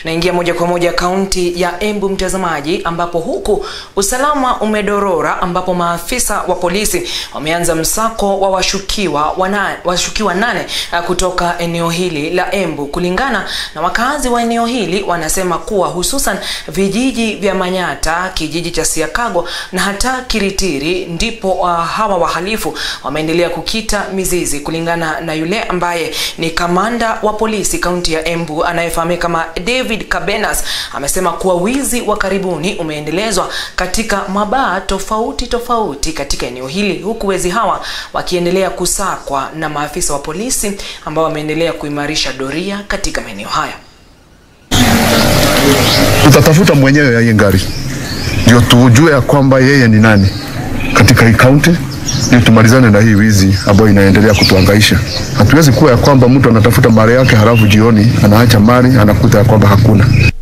Naingia moja kwa moja kaunti ya Embu mtazamaji, ambapo huku usalama umedorora, ambapo maafisa wa polisi wameanza msako wa washukiwa wana, washukiwa nane kutoka eneo hili la Embu. Kulingana na wakazi wa eneo hili, wanasema kuwa hususan vijiji vya Manyata, kijiji cha Siakago na hata Kiritiri ndipo uh, hawa wahalifu wameendelea kukita mizizi. Kulingana na yule ambaye ni kamanda wa polisi kaunti ya Embu anayefahamika kama David Kabenas, amesema kuwa wizi wa karibuni umeendelezwa katika mabaa tofauti tofauti katika eneo hili, huku wezi hawa wakiendelea kusakwa na maafisa wa polisi ambao wameendelea kuimarisha doria katika maeneo haya. Tutatafuta mwenyewe ya hii gari ndio tujue ya kwamba yeye ni nani katika hii kaunti, ndio tumalizane na hii wizi ambayo inaendelea kutuhangaisha. Hatuwezi kuwa ya kwamba mtu anatafuta mali yake halafu jioni anaacha mali anakuta ya kwamba hakuna.